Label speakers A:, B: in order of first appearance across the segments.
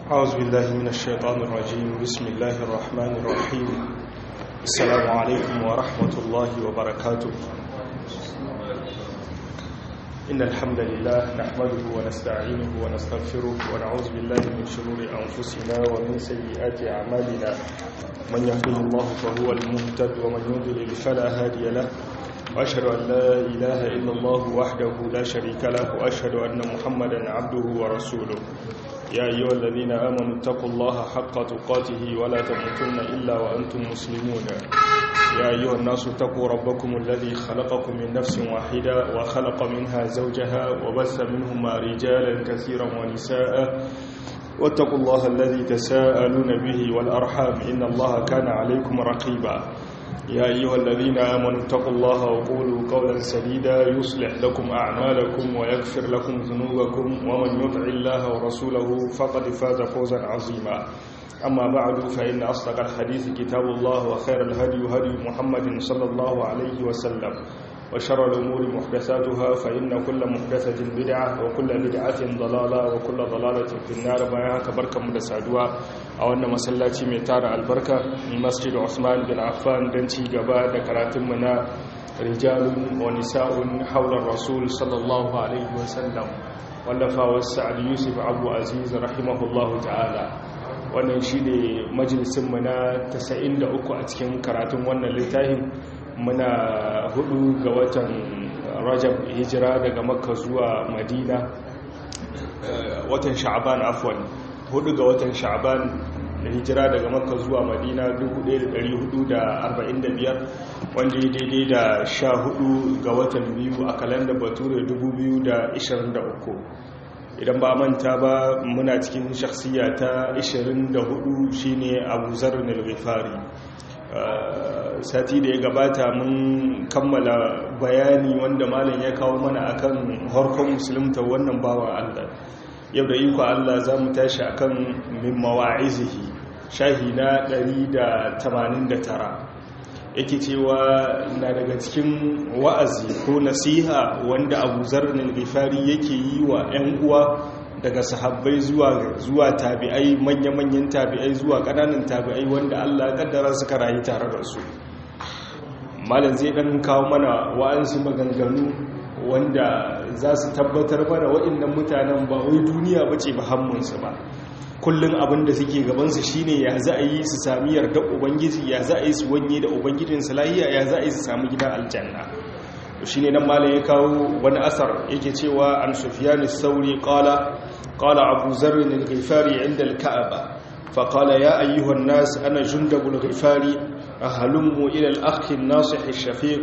A: أعوذ بالله من الشيطان الرجيم بسم الله الرحمن الرحيم السلام عليكم ورحمة الله وبركاته إن الحمد لله نحمده ونستعينه ونستغفره ونعوذ بالله من شرور أنفسنا ومن سيئات أعمالنا من يهده الله فهو المهتد ومن يضلل فلا هادي له وأشهد أن لا إله إلا الله وحده لا شريك له وأشهد أن محمدا عبده ورسوله يا أيها الذين آمنوا اتقوا الله حق تقاته ولا تموتن إلا وأنتم مسلمون يا أيها الناس اتقوا ربكم الذي خلقكم من نفس واحدة وخلق منها زوجها وبث منهما رجالا كثيرا ونساء واتقوا الله الذي تساءلون به والأرحام إن الله كان عليكم رقيبا يا أيها الذين آمنوا اتقوا الله وقولوا قولا سديدا يصلح لكم أعمالكم ويغفر لكم ذنوبكم ومن يطع الله ورسوله فقد فاز فوزا عظيما أما بعد فإن أصدق الحديث كتاب الله وخير الهدي هدي محمد صلى الله عليه وسلم وشر الأمور محدثاتها فإن كل محدثة بدعة وكل بدعة ضلالة وكل ضلالة في النار بياها كبركة مدسادوا أو أن مسلاتي ميتار البركة من مسجد عثمان بن عفان دنتي قباء دكرات منا رجال ونساء حول الرسول صلى الله عليه وسلم ولفا والسعد يوسف أبو عزيز رحمه الله تعالى wannan shi ne majalisunmu na 93 a cikin karatun wannan littafin muna hudu ga watan rajab hijira daga makka zuwa madina watan sha'aban afwan hudu ga watan sha'aban hijira daga makka zuwa madina 1445 wanda ya daidai da sha hudu ga watan biyu a kalandar bature 2023 idan ba manta ba muna cikin shakhsiya ta 24 shine abu zarar al-ghifari sati da ya gabata mun kammala bayani wanda malam ya kawo mana akan harkon musulunta wannan bawan Allah yau da iko Allah za mu tashi akan min mawa'izihi shahi na 189 yake cewa na daga cikin wa'azi ko nasiha wanda abu zarnin gifari yake yi wa 'yan uwa daga sahabbai zuwa tabi'ai manya-manyan tabi'ai zuwa ƙananan tabi'ai wanda allah ƙaddara suka rayu tare da su malam zai ɗan kawo mana wa'ansu maganganu wanda za su tabbatar mana waɗannan mutanen ba wai duniya ba ce ba hammunsu ba kullum abin da suke gabansu shine ya za a yi su sami yardar ubangiji ya za a yi su wanye da ubangijinsu lahiya ya za a yi su sami gidan aljanna shi ne nan malam ya kawo wani asar yake cewa an sufyan sauri qala qala abu zarr al-ghifari inda al-ka'aba fa qala ya ayyuha an-nas ana jundabul ghifari ahalummu ila al-akh an-nasih ash-shafiq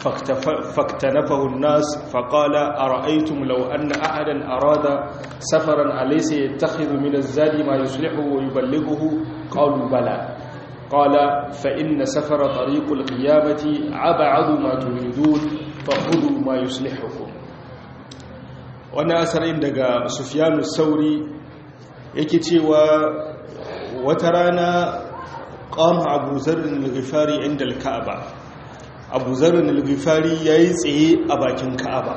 A: فاكتنفه الناس فقال أرأيتم لو أن أحدا أراد سفرا أليس يتخذ من الزاد ما يصلحه ويبلغه قالوا بلى قال فإن سفر طريق القيامة أبعد ما تريدون فخذوا ما يصلحكم وانا أسرين دقى سفيان الثوري يكتي وترانا قام أبو ذر الغفاري عند الكعبة abu zarin al-ghifari ya yi tsaye a bakin ka'aba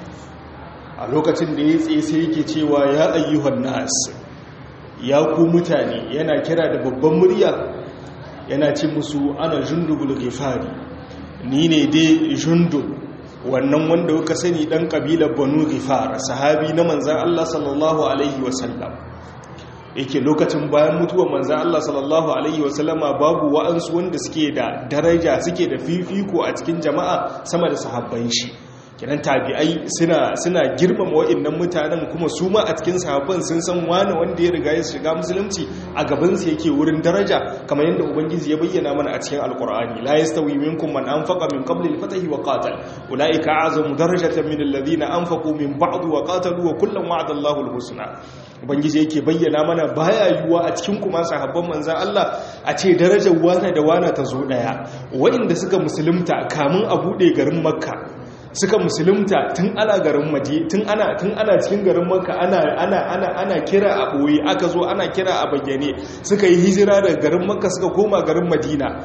A: a lokacin da ya tsaye sai yake cewa ya ayyuhan nas ya ku mutane yana kira da babban murya yana ce musu ana jundubul ghifari ni ne dai jundub wannan wanda kuka sani dan kabilar banu ghifar sahabi na manzan Allah sallallahu alaihi wasallam yake lokacin bayan mutuwar manzan Allah sallallahu Alaihi wasallama babu wa'ansu wanda suke da daraja suke da fifiko a cikin jama'a sama da sahabban shi kinan tabi'ai suna suna girmama wa'annan mutanen kuma su ma a cikin sahabban sun san wani wanda ya riga ya shiga musulunci a gaban su yake wurin daraja kamar yadda ubangiji ya bayyana mana a cikin alqur'ani la yastawi minkum man anfaqa min qabli al-fath wa qatal ulaika a'zamu darajatan min alladhina anfaqu min ba'd wa qatalu wa kullan wa'ada Allahu al-husna ubangiji yake bayyana mana baya yiwuwa a cikin kuma sahabban manzan Allah a ce darajar wana da wana ta zo daya waɗanda suka musulunta kamun a buɗe garin makka suka musulunta tun ana garin maje tun ana tun ana cikin garin makka ana ana ana ana kira a boye aka zo ana kira a bayyane suka yi hijira daga garin makka suka koma garin madina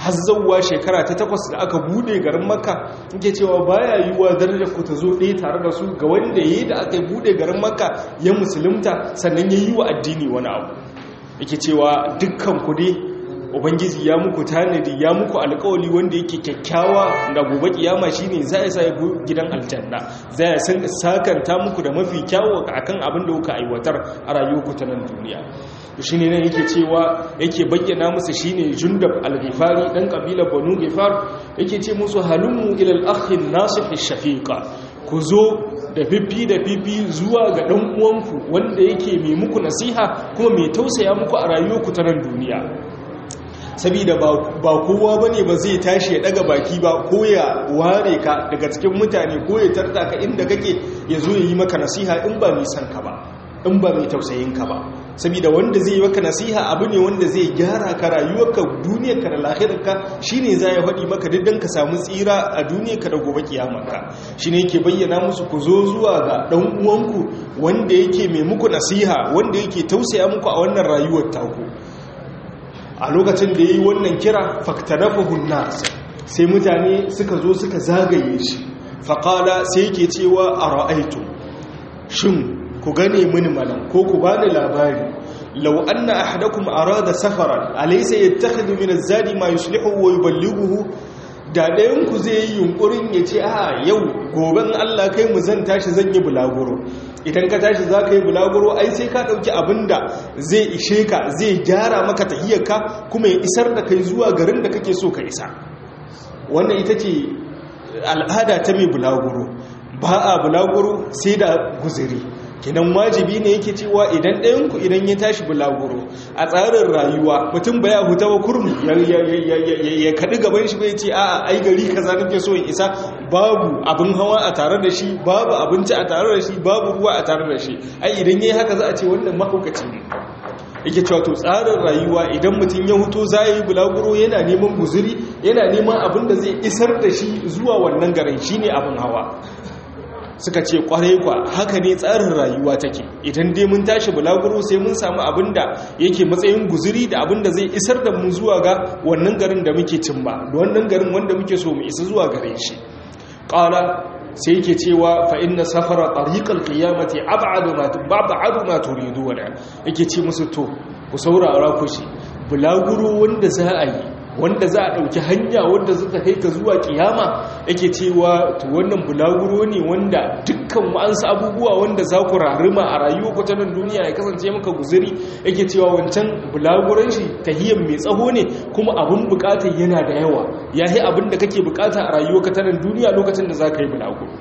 A: har zauwa shekara ta takwas da aka bude garin makka yake cewa baya yiwuwa darajar ku ta zo ɗaya tare da su ga wanda yayi da aka bude garin makka ya musulunta sannan ya yi wa addini wani abu yake cewa dukkan ku dai ubangiji ya muku tanadi ya muku alkawali wanda yake kyakkyawa da gobe kiyama shine za ya sa ku gidan aljanna za ya san sakanta muku da mafi kyawu akan abin da kuka aiwatar a rayuwarku ta nan duniya shine ne yake cewa yake bayyana musu shine jundab al-ghifari dan kabilar banu ghifar yake ce musu halummu ila al-akh an-nasih ash-shafiqa ku zo da fifi da fifi zuwa ga dan uwanku wanda yake mai muku nasiha kuma mai tausaya muku a rayuwarku ta nan duniya saboda ba kowa ba ne ba zai tashi ya daga baki ba ko ya ware ka daga cikin mutane ko ya tarta ka inda kake ya zo ya yi maka nasiha in ba mai son ka ba in ba mai tausayin ka ba saboda wanda zai yi maka nasiha abu ne wanda zai gyara ka rayuwarka duniyarka da lahirarka shine za ya faɗi maka duk ka samu tsira a duniyarka da gobe kiyamarka shine yake bayyana musu ku zo zuwa ga ɗan uwanku wanda yake mai muku nasiha wanda yake tausaya muku a wannan rayuwar taku a lokacin da ya yi wannan kira faktanafahun nas sai mutane suka zo suka zagaye shi faƙala sai yake cewa a ra'aitu shin ku gane mini malam ko ku bani labari lau anna ahadakum arada safaran alaysa yattakhidhu min az-zadi ma yuslihu wa yuballighuhu da ɗayan ku zai yi yunkurin ya ce a yau goben Allah kai mu zan tashi zan yi bulaguro idan ka tashi za ka yi bulaguro ai sai ka ɗauki abin da zai ishe ka zai gyara maka tahiyarka kuma ya isar da kai zuwa garin da kake so ka isa wannan ita ce al'ada ta mai bulaguro ba a bulaguro sai da guziri kinan wajibi ne yake cewa idan ɗayanku idan ya tashi bulaguro a tsarin rayuwa mutum baya huta wa kurmi ya kaɗi gaban shi bai ce a ai gari kaza nake so in isa babu abin hawa a tare da shi babu abinci a tare da shi babu ruwa a tare da shi ai idan yayi haka za a ce wannan mahaukaci ne yake cewa to tsarin rayuwa idan mutum ya huto za yi bulaguro yana neman guzuri yana neman abin da zai isar da shi zuwa wannan garin shine abin hawa suka ce kwarai kwa haka ne tsarin rayuwa take idan dai mun tashi bulaguro sai mun samu abin da yake matsayin guzuri da abin da zai isar da mu zuwa ga wannan garin da muke cin ba da wannan garin wanda muke so mu isa zuwa gare shi qala sai yake cewa fa inna safara tariqal qiyamati ab'adu ma bab'adu ma turiduna yake ce musu to ku saurara ku shi bulaguro wanda za a yi wanda za a ɗauki hanya wanda suka kai ka zuwa kiyama yake cewa to wannan bulaguro ne wanda dukkan wa'ansu abubuwa wanda za ku rarima a rayuwa ku ta nan duniya ya kasance maka guzuri yake cewa wancan bulaguron shi tahiyyar mai tsaho ne kuma abin bukatar yana da yawa ya yi abin da kake bukata a rayuwa ka ta nan duniya lokacin da za ka yi bulaguro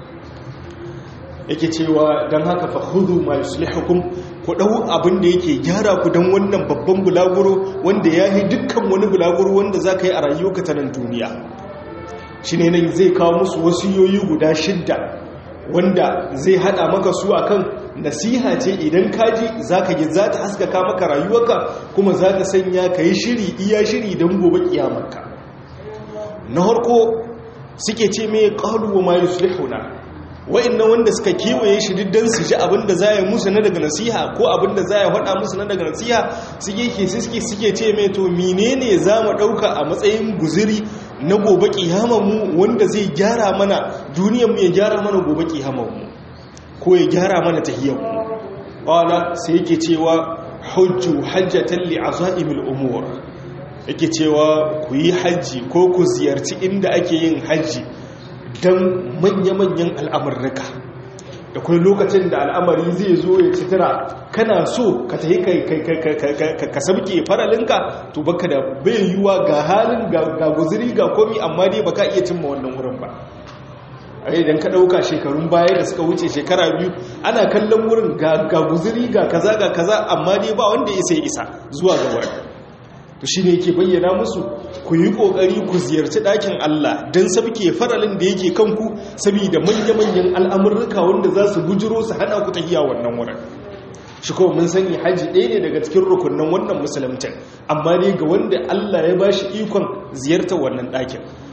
A: yake cewa don haka fa hudu ma yuslihukum ku dau abin da yake gyara ku don wannan babban bulaguro wanda ya yi dukkan wani bulaguro wanda za ka yi a rayuwarka ta nan duniya shi ne nan zai kawo musu wasiyoyi guda shidda wanda zai hada maka su akan nasiha ce idan kaji za ka yi za ta haskaka maka rayuwarka kuma za ta sanya ka yi shiri iya shiri don gobe kiyamarka na harko suke ce mai ƙaluwa ma yuslihuna wa'annan wanda suka kewaye shi diddan su ji abinda za ya musu na daga nasiha ko abinda za ya faɗa musu na daga nasiha suke ke suke suke ce mai to menene za mu ɗauka a matsayin guziri na gobe mu wanda zai gyara mana duniyarmu ya gyara mana gobe mu ko ya gyara mana tahiyyarmu ƙwala sai yake cewa hujju hajjatan li azaimil umur yake cewa ku yi hajji ko ku ziyarci inda ake yin hajji don manya-manyan al'amurrika da kuma lokacin da al'amari zai zo ya citira kana so ka ta yi ka sabke faralinka to baka da bai yiwuwa ga halin ga guziri ga komi amma dai baka iya cimma wannan wurin ba a idan ka ɗauka shekarun baya da suka wuce shekara biyu ana kallon wurin ga guziri ga kaza ga kaza amma dai ba wanda isa ya isa zuwa ga wurin to shi ne yake bayyana musu ku yi ƙoƙari ku ziyarci ɗakin Allah don sabke faralin da yake kanku saboda manya-manyan al'amurruka wanda za su bujiro su hana ku tafiya wannan wurin shi kuma mun sani haji ɗaya ne daga cikin rukunan wannan musulmcin amma dai ga wanda Allah ya ba shi ikon ziyartar wannan ɗakin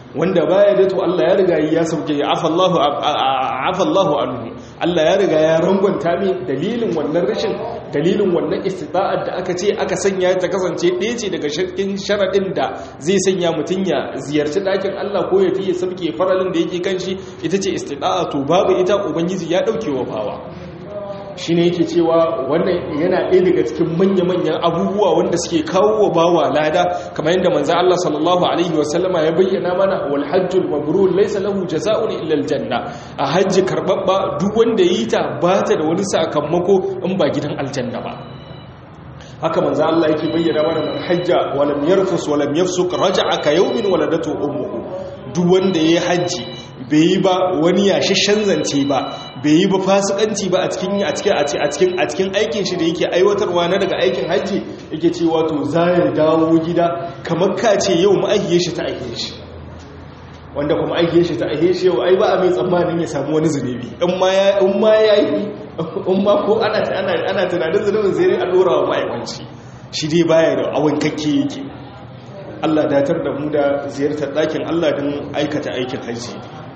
A: wanda baya da to Allah ya riga ya sauke ya afallahu afallahu anhu Allah ya riga ya rangwanta mai dalilin wannan rashin dalilin wannan istita'ar da aka ce aka sanya ta kasance ɗaya ce daga shirkin sharaɗin da zai sanya mutum ya ziyarci ɗakin Allah ko ya fiye sabke faralin da yake kan shi ita ce istita'a to babu ita ubangiji ya ɗauke wa bawa shi ne yake cewa wannan yana ɗaya daga cikin manya-manyan abubuwa wanda suke kawo wa bawa lada kamar yadda manzo Allah sallallahu alaihi wasallama ya bayyana mana wal hajjul mabrur laysa lahu jazaa'un illa al janna a hajji karbabba duk wanda yi ta ba ta da wani sakamako in ba gidan aljanna ba haka manzo Allah yake bayyana mana man hajja wa lam yarfus wa lam yafsuk raja'a ka yawmin waladatu ummuhu duk wanda yayi hajji bai yi ba wani yashashen zance ba bai yi ba fasikanci ba a cikin a cikin a cikin a cikin aikin shi da yake aiwatarwa na daga aikin hajji yake cewa to za ya dawo gida kamar ka ce yau ma'aihiyar shi ta aihe shi wanda kuma aihiyar shi ta aihe shi yau ai ba a mai tsammanin ya samu wani zunubi in ma ya in ma ya yi in ma ko ana ana ana tunanin zunubin zai a dora wa ma'aikanci shi dai baya da awon kakke yake Allah datar da mu da ziyartar ɗakin Allah don aikata aikin hajji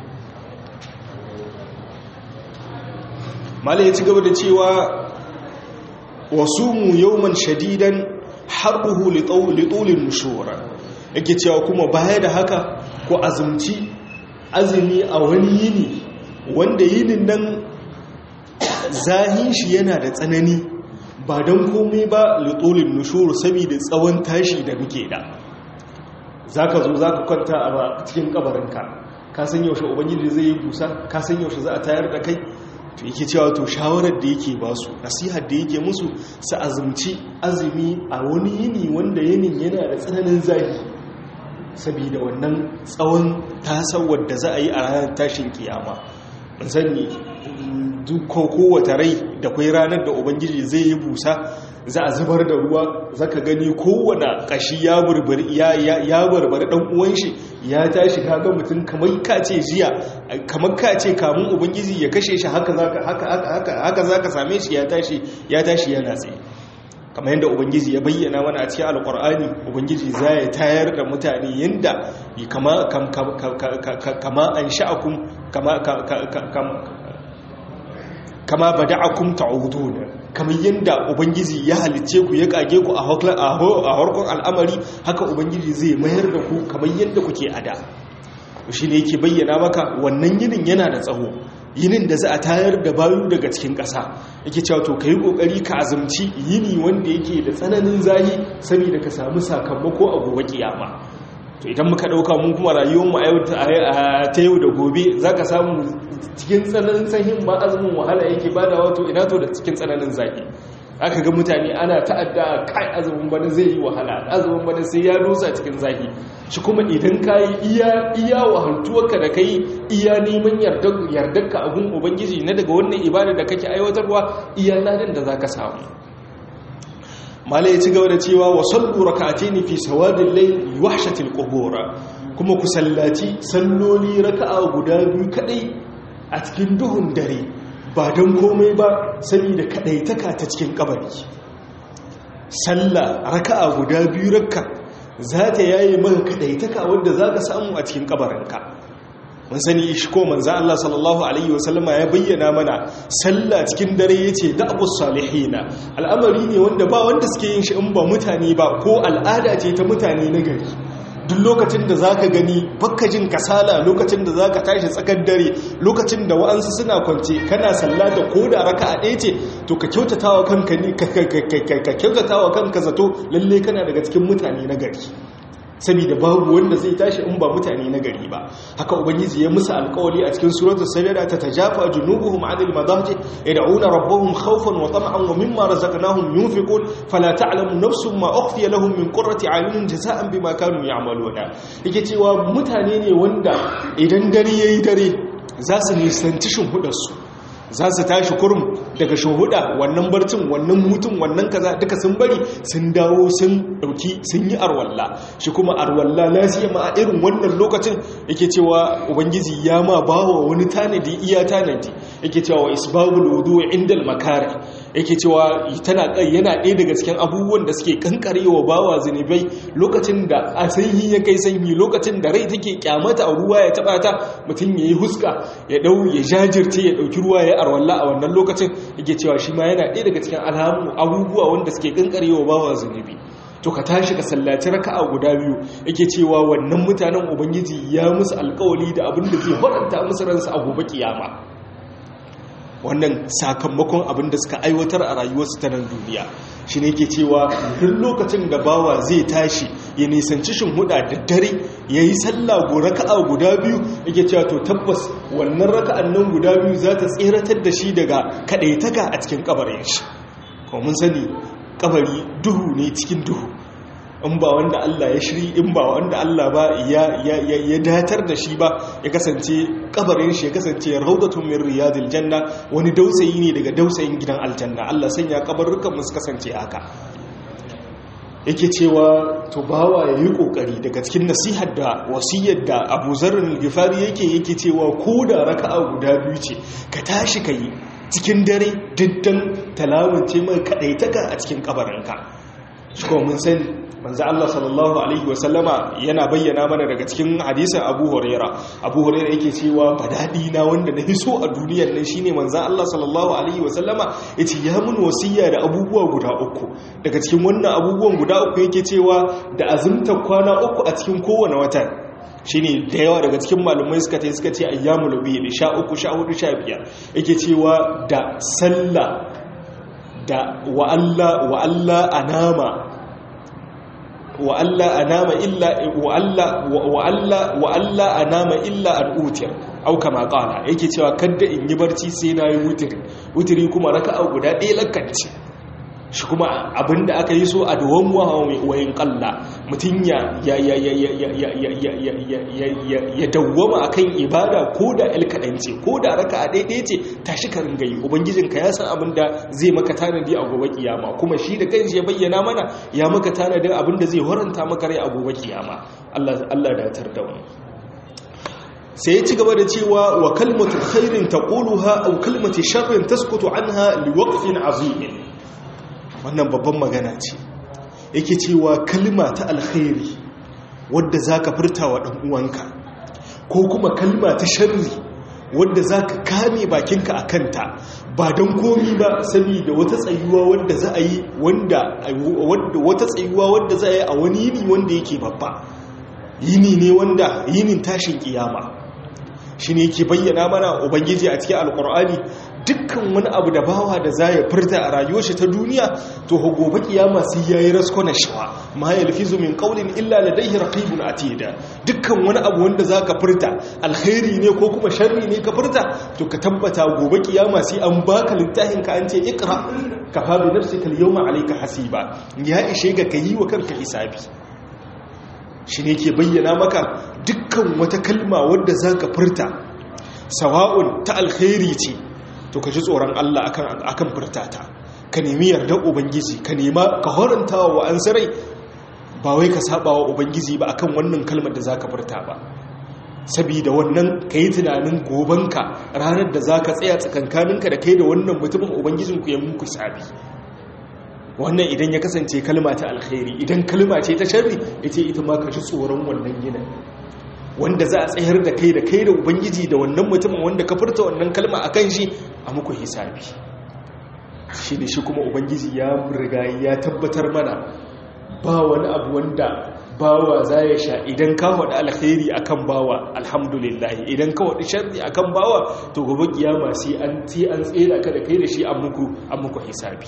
A: malai ya ci gaba da cewa wasu mu yawman shadidan harbuhu litolin nushura yake cewa kuma baya da haka ko azumci azumi a wani yini wanda yinin nan zahin shi yana da tsanani ba don komai ba litolin nushura saboda tsawon tashi da muke da za ka zo za ka kwanta a cikin kabarinka ka san yaushe ubangiji zai yi busa ka san yaushe za a tayar da kai to yake cewa to shawarar da yake ba su nasihar da yake musu su azumci azumi a wani yini wanda yinin yana da tsananin zafi saboda wannan tsawon tasawar da za a yi a ranar tashin kiyama sani duk kowace rai da kwai ranar da ubangiji zai yi busa za a zubar da ruwa zaka gani kowane kashi ya burburi ya barbari dan uwan shi ya tashi kaga mutum kamar kace jiya kamar kace kamun ubangiji ya kashe shi haka zaka haka haka haka zaka same shi ya tashi ya tashi yana tsaye kamar yadda ubangiji ya bayyana mana a cikin alkur'ani ubangiji za ya tayar da mutane yadda kama kama an sha'akum kama kama bada'akum ta'udun kamar yadda ubangiji ya halicce ku ya kage ku a harkon al'amari haka ubangiji zai mayar da ku kamar yadda kuke ada shi ne yake bayyana maka wannan yinin yana da tsawo yinin da za a tayar da bayu daga cikin ƙasa yake cewa to ka yi ƙoƙari ka azumci yini wanda yake da tsananin zahi saboda ka samu sakamako a gobe kiyama to idan muka ɗauka mun kuma rayuwarmu a ta yau da gobe za ka samu cikin tsananin sahin ma azumin wahala yake bada wato ina to da cikin tsananin zafi aka ga mutane ana ta'adda kai azumin bana zai yi wahala azumin bana sai ya rusa cikin zafi shi kuma idan ka yi iya iya wahaltuwarka da kai iya neman yardarka a gun ubangiji na daga wannan ibada da kake aiwatarwa iya ladan da za ka samu malai ya ci gaba da cewa wa sallu rak'atayn fi sawadil layl wahshatil qubur kuma ku sallaci salloli raka'a guda biyu kadai a cikin duhun dare ba don komai ba saboda kadaitaka ta cikin kabari sallah raka'a guda biyu rakka za ta yayi maka kadaitaka wanda zaka samu a cikin kabarinka mun sani shi ko manzo Allah sallallahu alaihi wasallama ya bayyana mana sallah cikin dare yace da'bus salihina al'amari ne wanda ba wanda suke yin shi in ba mutane ba ko al'ada ce ta mutane na gari duk lokacin da zaka gani bakka jin kasala lokacin da zaka tashi tsakar dare lokacin da wa'ansu suna kwance kana sallata ko da raka'a ɗaya ce to ka kyautatawa kanka ne ka kyautatawa kanka zato lalle kana daga cikin mutane na gari saboda babu wanda zai tashi in ba mutane na gari ba haka ubangiji ya musu alkawali a cikin suratul sajda ta tajafa junubuhum 'anil madaji yad'una rabbahum khawfan wa tam'an wa mimma razaqnahum yunfiqun fala ta'lamu nafsun ma ukhfiya lahum min qurrati 'ayunin jazaa'an bima kanu ya'maluna yake cewa mutane ne wanda idan dare yayi dare za su nisanci shinhudarsu za su tashi kurum daga shuhuda wannan barcin wannan mutum wannan kaza duka sun bari sun dawo sun dauki sun yi arwalla shi kuma arwalla lafiya ma a irin wannan lokacin yake cewa ubangiji ya ma bawa wani tanadi iya tanadi yake cewa isbabul wudu inda al makari yake cewa tana yana ɗaya daga cikin abubuwan da suke kankarewa bawa zunubai lokacin da a sanyi ya kai sanyi lokacin da rai take kyamata a ruwa ya taba ta mutum ya yi huska ya dau ya jajirce ya dauki ruwa ya arwalla a wannan lokacin yake cewa shi ma yana ɗaya daga cikin alhamu abubuwa wanda suke kankarewa bawa zunubi to ka tashi ka sallaci raka'a guda biyu yake cewa wannan mutanen ubangiji ya musu alkawali da abin da zai faranta musu ransa a gobe kiyama wannan sakamakon abin da suka aiwatar a rayuwarsu ta nan duniya shi ne ke cewa duk lokacin da bawa zai tashi ya nisanci huda da dare ya yi sallah go raka'a guda biyu yake cewa to tabbas wannan raka'an nan guda biyu za ta tseratar da shi daga kaɗaitaka a cikin kabarin shi kuma mun sani kabari duhu ne cikin duhu in ba wanda Allah ya shiri in ba wanda Allah ba ya ya datar da shi ba ya kasance kabarin shi ya kasance raudatun min riyadil janna wani dausayi ne daga dausayin gidan aljanna Allah sanya kabarrukan mu su kasance haka yake cewa to bawa yayi kokari daga cikin nasihar da wasiyar da Abu Zarr al-Ghifari yake yake cewa ko da raka'a guda biyu ce ka tashi kai cikin dare diddan talawance mai kadaitaka a cikin kabarinka shi kuma mun sani manzo Allah sallallahu alaihi wasallama yana bayyana mana daga cikin hadisin Abu Huraira Abu Huraira yake cewa badadi na wanda na hiso a duniyar nan shine manzo Allah sallallahu alaihi wasallama yace ya mun wasiya da abubuwa guda uku daga cikin wannan abubuwan guda uku yake cewa da azumta kwana uku a cikin kowane wata shine da yawa daga cikin malumai suka ce suka ce ayyamul bid sha uku sha hudu sha biyar yake cewa da sallah da wa Allah wa Allah anama wa'alla a nama illa wa'alla a nama illa an utir auka maƙala yake cewa kadda in yi barci sai na yi wutiri wutiri kuma raka a guda ɗaya lakanci shi kuma abinda aka yi so a dawon wayin ƙalla mutum ya dawwama a kan ibada ko da ilkaɗance ko da raka a ɗaiɗaya ce tashi karin gayi ubangijinka ya san abinda zai maka tanadi a gobe kiyama kuma shi da kanshi ya bayyana mana ya maka tanadin abinda zai horanta maka rai a gobe kiyama Allah datar da wani sai ya ci gaba da cewa wa kalmatu khairin taquluha aw kalmatu sharrin taskutu anha liwaqfin azimin wannan babban magana ce yake cewa kalma ta alkhairi wadda zaka furta wa dan uwanka ko kuma kalma ta sharri wadda zaka kame bakinka a kanta ba don komi ba saboda wata tsayuwa wadda za a yi wanda wata tsayuwa wadda za a yi a wani yini wanda yake babba yini ne wanda yinin tashin kiyama shi ne yake bayyana mana ubangiji a cikin alkur'ani dukkan wani abu da bawa da za ya furta a rayuwar shi ta duniya to gobe kiyama sai yayi rasko na shawa ma yalfizu min qawlin illa ladayhi raqibun atida dukkan wani abu wanda zaka furta alkhairi ne ko kuma sharri ne ka furta to ka tabbata gobe kiyama sai an baka littafin ka an ce iqra kafa bi nafsika al-yawma alayka hasiba ya ishe ga kayi wa kanka hisabi shi ne ke bayyana maka dukkan wata kalma wadda za ka furta sawa'un ta alkhairi ce to ka ji tsoron Allah akan furta ta ka nemi yardar ubangiji ka nema ka horanta wa an sarai ba wai ka saba wa ubangiji ba akan wannan kalmar da za ka furta ba sabida wannan ka yi tunanin gobanka ranar da za ka tsaya tsakankaninka da kai da wannan mutumin ubangijinku ya muku sabi wannan idan ya kasance kalma ta alkhairi idan kalma ce ta sharri ita ita ma ka ji tsoron wannan ginin wanda za a tsayar da kai da kai da ubangiji da wannan mutumin wanda ka furta wannan kalma a kan shi a muku hisabi shi ne shi kuma ubangiji ya riga ya tabbatar mana ba wani abu wanda bawa za ya sha idan ka waɗi alkhairi akan bawa alhamdulillah idan ka waɗi sharri akan bawa to gobe kiyama sai an tsera ka da kai da shi an muku hisabi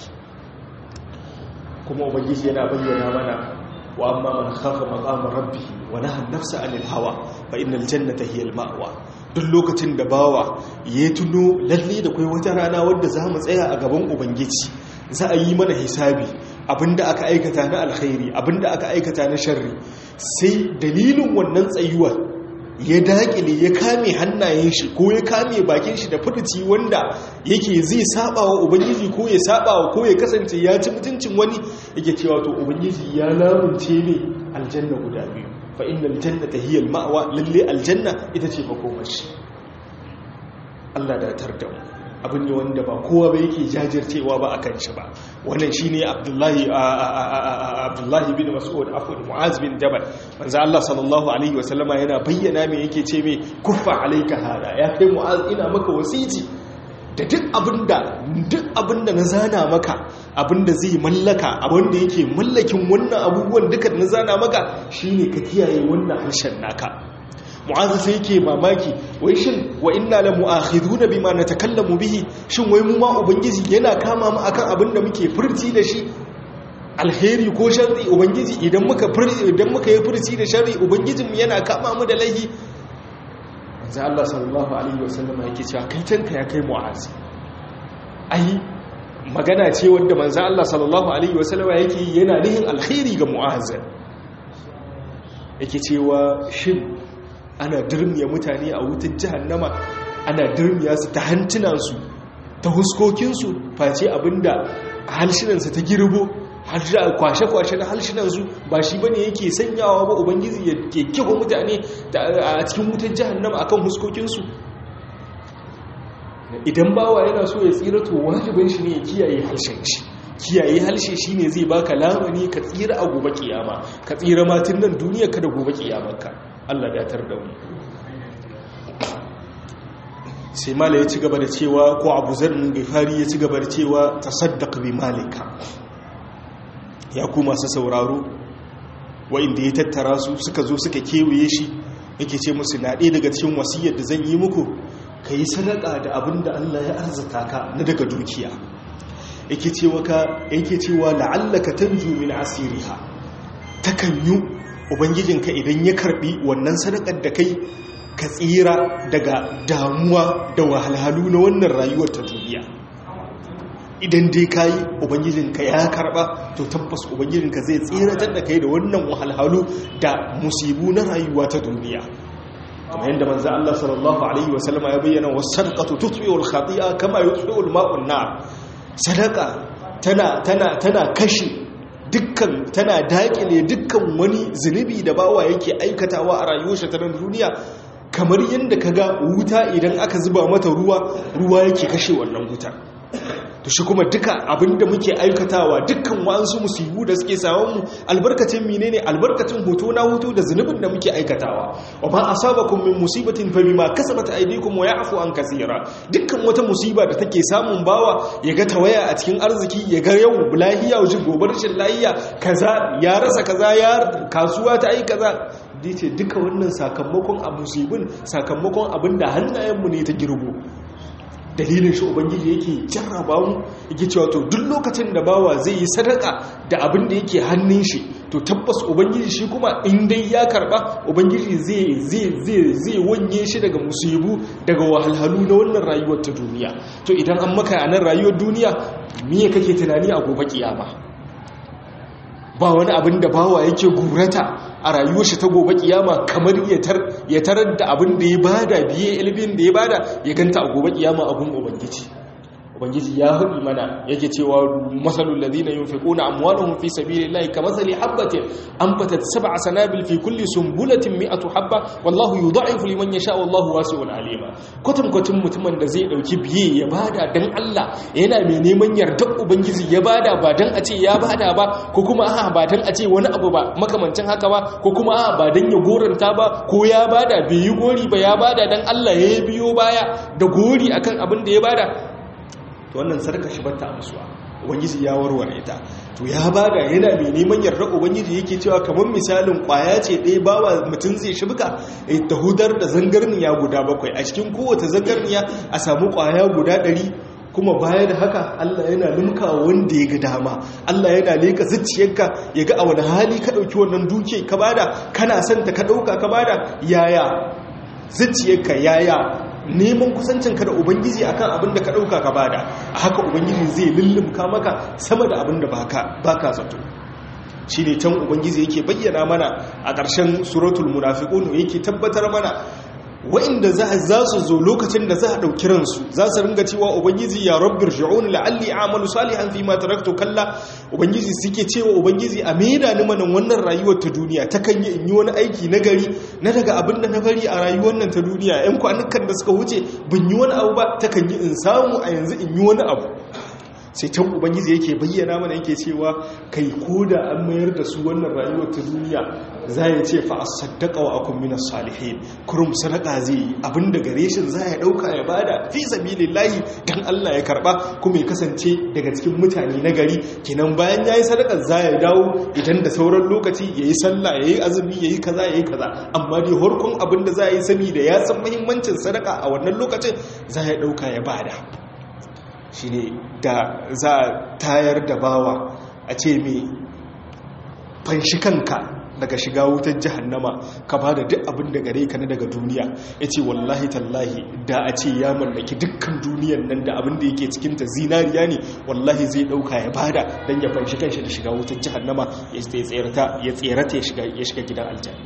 A: kuma ubangiji yana bayyana mana wa amma man khafa maqama rabbih wa naha an-nafsa 'anil hawa fa innal jannata hiya al-ma'wa duk lokacin da bawa ya tuno lalle da kai wata rana wadda za mu tsaya a gaban ubangiji za a yi mana hisabi abinda aka aikata na alkhairi abinda aka aikata na sharri sai dalilin wannan tsayuwar ya dakile ya kame hannayen shi ko ya kame bakin shi da furuci wanda yake zai saba wa ubangiji ko ya saba wa ko ya kasance ya ci mutuncin wani yake cewa to ubangiji ya lamunce ne aljanna guda biyu fa innal jannata hiya al-ma'wa lalle aljanna ita ce makomashi Allah da tar da mu abin ne wanda ba kowa ba yake jajircewa ba akan shi ba wannan shine Abdullahi Abdullahi bin Mas'ud afwan Mu'az bin Jabal manzo Allah sallallahu alaihi wasallama yana bayyana me yake ce me kuffa alayka hada ya kai Mu'az ina maka wasiti da duk abinda duk abinda na zana maka abinda zai mallaka abinda yake mallakin wannan abubuwan duka na zana maka shine ka kiyaye wannan harshen naka mu'azu sai yake mamaki wai shin wa inna la mu'akhiduna bima natakallamu bihi shin wai mu ma ubangiji yana kama mu akan abinda muke furci da shi alheri ko sharri ubangiji idan muka idan muka yi furci da sharri ubangijin mu yana kama mu da laifi manzo Allah sallallahu alaihi wasallam yake cewa kai tanka ya kai mu'azi ai magana ce wanda manzo Allah sallallahu alaihi wasallam yake yana nihin alkhairi ga mu'azi yake cewa shin ana dirmiya mutane a wutar jahannama ana dirmiya su ta hantunansu ta huskokinsu face abinda halshinansa ta girbo kwashe-kwashe na halshinansu ba shi bane yake sanyawa ba ubangiji ya ke kiwa mutane a cikin wutar jahannama akan huskokinsu idan bawa yana so ya tsira to wajibin shi ne ya kiyaye harshen shi kiyaye harshe shi ne zai baka lamani ka tsira a gobe kiyama ka tsira matin nan duniya ka da gobe kiyamarka Allah datar da mu sai mala ya ci gaba da cewa ko abu zarnin gifari ya ci gaba da cewa tasaddaq bi malika ya ku masu sauraro wa'inda ya tattara su suka zo suka kewaye shi yake ce musu na ɗaya daga cikin wasiyar da zan yi muku ka yi sadaka da abin da Allah ya arzata ka na daga dukiya yake cewa ka yake cewa la'allaka tanju min asiriha takan yi ubangijinka idan ya karbi wannan sadakar da kai ka tsira daga damuwa da wahalhalu na wannan rayuwar ta duniya idan dai ka yi ubangijinka ya karba to tabbas ubangijinka zai tsiratar da kai da wannan wahalhalu da musibu na rayuwa ta duniya kamar yadda manzo Allah sallallahu alaihi wasallama ya bayyana was-sadaqatu tutfi'u al-khati'a kama yutfi'u al-ma'u an-nar sadaka tana tana tana kashe dukkan tana dakile dukkan wani zunubi da bawa yake aikatawa a rayuwar shi ta duniya kamar yadda kaga wuta idan aka zuba mata ruwa ruwa yake kashe wannan wuta to shi kuma duka abinda muke aikatawa dukkan wa'ansu musibu da suke samun mu albarkacin menene albarkacin hoto na hoto da zunubin da muke aikatawa wa ma asabakum min musibatin fa bima kasabat aydikum wa ya'fu an kaseera dukkan wata musiba da take samun bawa ya ga tawaya a cikin arziki ya ga yau lahiya wajen gobar rashin lahiya kaza ya rasa kaza ya kasuwa ta ai kaza dace duka wannan sakamakon a musibin sakamakon abinda hannayenmu ne ta girbo dalilin shi ubangiji yake jarraba mu yake cewa to duk lokacin da bawa zai yi sadaka da abin da yake hannun shi to tabbas ubangiji shi kuma in dai ya karba ubangiji zai zai zai zai wanye shi daga musibu daga wahalhalu na wannan rayuwar ta duniya to idan an maka a nan rayuwar duniya me kake tunani a gobe kiyama ba wani abin da bawa yake gurata a rayuwar shi ta gobe kiyama kamar ya tarar da abin da ya bada biye ilbin da ya bada ya ganta a gobe kiyama abin ubangiji ubangiji ya haɗi mana yake cewa masalul ladina yunfiquna amwalahum fi sabilillahi kamathali habatin anbatat sab'a sanabil fi kulli sunbulatin mi'atu habba wallahu yudha'ifu liman yasha wallahu wasi'un alima kwatam kwatin mutumin da zai dauki biye ya bada dan Allah yana mai neman yardar ubangiji ya bada ba dan a ce ya bada ba ko kuma a ba dan a ce wani abu ba makamancin haka ba ko kuma a ba dan ya goranta ba ko ya bada bai yi gori ba ya bada dan Allah ya biyo baya da gori akan abin da ya bada to wannan sarka shi bata amsuwa ubangiji ya warware ta to ya bada yana mai neman yarda ubangiji yake cewa kamar misalin kwaya ce ɗaya bawa mutum zai shibka ta hudar da zangarniya guda bakwai a cikin kowace zangarniya a samu kwaya guda ɗari kuma baya da haka Allah yana limka wanda ya ga dama Allah yana leka zuciyarka ya ga a wani hali ka ɗauki wannan duke ka bada kana son ta ka ɗauka ka bada yaya zuciyarka yaya neman kusancinka da ubangiji akan abin da ka ɗauka ka bada a haka ubangiji zai lullumka maka sama da abin da baka zato shi ne can ubangiji yake bayyana mana a ƙarshen suratul munafiqun yake tabbatar mana wa'inda za su zo lokacin da za a ɗauki ransu za su ringa cewa ubangiji ya rabbir shi'un la'alli amalu salihan fi ma taraktu kalla ubangiji suke cewa ubangiji a maida ni manan wannan rayuwar ta duniya ta kan yi in yi wani aiki na gari na daga abin da na bari a rayuwar nan ta duniya yan kwanukan da suka wuce ban yi wani abu ba ta kan yi in samu a yanzu in yi wani abu sai can ubangiji yake bayyana mana yake cewa kai ko da an mayar da su wannan rayuwar ta duniya za ya ce fa asaddaqa wa akum minas salihin kurum sadaka zai yi abinda gare shi za ya dauka ya bada fi sabilillahi dan Allah ya karba kuma ya kasance daga cikin mutane na gari kenan bayan yayi sadaka za ya dawo idan da sauran lokaci yayi sallah yayi azumi yayi kaza yayi kaza amma dai horkon abinda za ya yi sani da ya san muhimmancin sadaka a wannan lokacin za ya dauka ya bada shi ne da za a tayar da bawa a ce mai fanshi kanka daga shiga wutar jihannama ka ba da duk abin da gare ka na daga duniya ya ce wallahi tallahi da a ce ya mallaki dukkan duniyan nan da abin da yake cikinta zinariya ne wallahi zai dauka ya bada don ya fanshi kanshi da shiga wutar jihannama ya tserata ya shiga gidan aljanna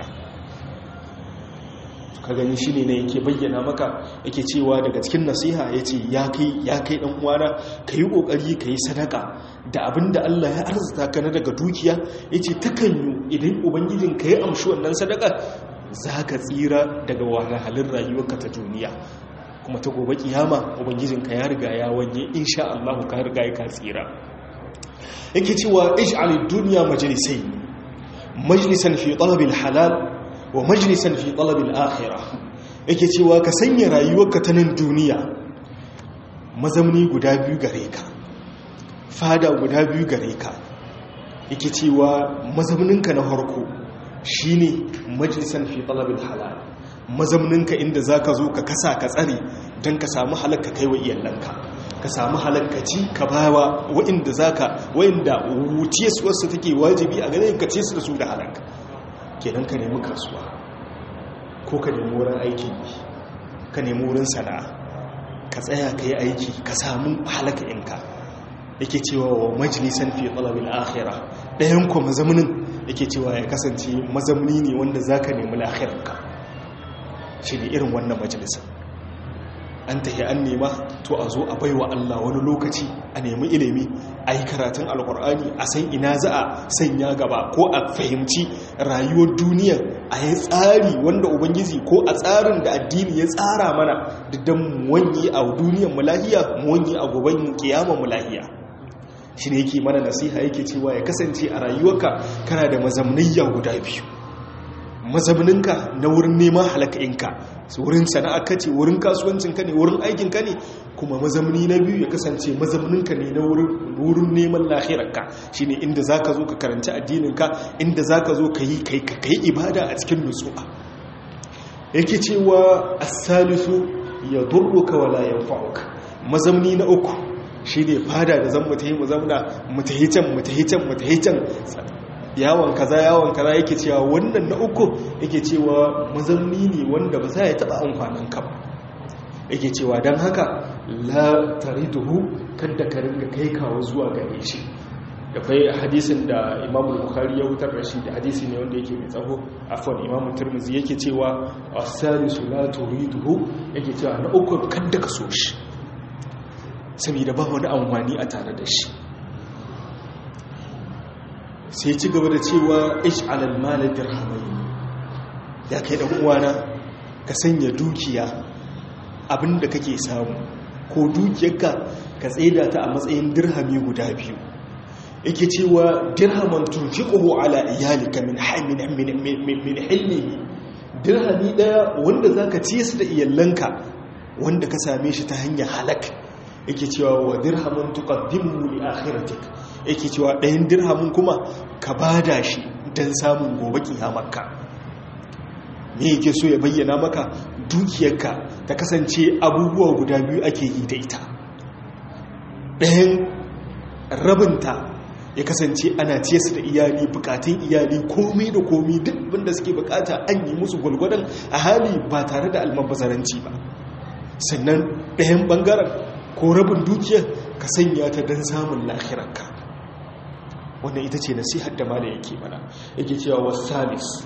A: ka gani shi ne na yake bayyana maka yake cewa daga cikin nasiha ya ce ya kai ɗan uwana ka yi ƙoƙari ka yi sadaka da abin da Allah ya arzuta ka na daga dukiya ya ce takan yi idan ubangijin ka yi amshi wannan sadaka za ka tsira daga wahalhalin rayuwarka ta duniya kuma ta gobe kiyama ubangijin ka ya riga ya wanye insha Allah ka riga ya ka tsira yake cewa ij'alid dunya majlisai majlisan fi talabil halal wa majalisan fi talabil akhirah yake cewa ka sanya rayuwarka ta nan duniya mazamni guda biyu gare ka fada guda biyu gare ka yake cewa mazamninka na harko shine majalisan fi talabil halal mazamninka inda zaka zo ka kasa ka tsare don ka samu halakka kai wa iyalanka ka samu halakkaci ka bawa wa'inda zaka wa'inda wuciyarsu take wajibi a ganin ka ce su da su da halakka kenan ka nemi kasuwa ko ka nemi wurin aikin yi ka nemi wurin sana'a ka tsaya ka yi aiki ka samu halaka inka yake cewa wa majalisan fi talabil akhira ɗayan ku mazamnin yake cewa ya kasance mazamni ne wanda zaka nemi lahirarka shi ne irin wannan majalisan an tahi an nema to a zo a baiwa Allah wani lokaci a nemi ilimi a yi karatun alkur'ani a san ina za a sanya gaba ko a fahimci rayuwar duniya a yi tsari wanda ubangiji ko a tsarin da addini ya tsara mana don wani a duniyar mulahiya mu wani a goben kiyama mulahiya shi ne yake mana nasiha yake cewa ya kasance a rayuwarka kana da mazamnayya guda biyu mazauninka na wurin neman halaka'inka wurin sana'a ka ce wurin kasuwancinka ne wurin aikinka ne kuma mazauni na biyu ya kasance mazauninka ne na wurin neman lahirarka shi ne inda za ka zo ka karanci addininka inda za ka zo ka yi ibada a cikin nutsuwa yake cewa asalisu ya durruka wala ya fa'uka mazauni na uku shi ne fada da zan mutahi mu zauna mutahi can mutahi can mutahi can yawon kaza yawon kaza yake cewa wannan na uku yake cewa mazamni ne wanda ba za ya taba amfanin ka ba yake cewa don haka la tariduhu kadda ka ringa kai kawo zuwa gare shi da kai hadisin da imamu bukhari ya wutar da shi da hadisi ne wanda yake mai tsaho afwan imamu turmizi yake cewa as-salisu la turiduhu yake cewa na uku kadda ka so shi saboda ba wani amfani a tare da shi sai ci gaba da cewa ish alal malar dirhamai ya kai dan uwana ka sanya dukiya abinda kake samu ko dukiyarka ka tsaida ta a matsayin dirhami guda biyu yake cewa dirhaman tunfiquhu ala iyalika min min min min hilmihi dirhami daya wanda zaka ci su da iyalanka wanda ka same shi ta hanyar halak yake cewa wa dirhamun tuqaddimu li akhiratik yake cewa ɗayan dirhamun kuma ka bada shi don samun gobe kiyamarka me yake so ya bayyana maka dukiyarka ta kasance abubuwa guda biyu ake yi da ita ɗayan rabinta ya kasance ana ciye su da iyali bukatun iyali komai da komai duk abinda suke bukata an yi musu gwalgwadon a hali ba tare da almabazaranci ba sannan ɗayan ɓangaren ko rabin dukiyar ka sanya ta don samun lahirarka wannan ita ce nasihar da mala yake mana yake cewa wasalis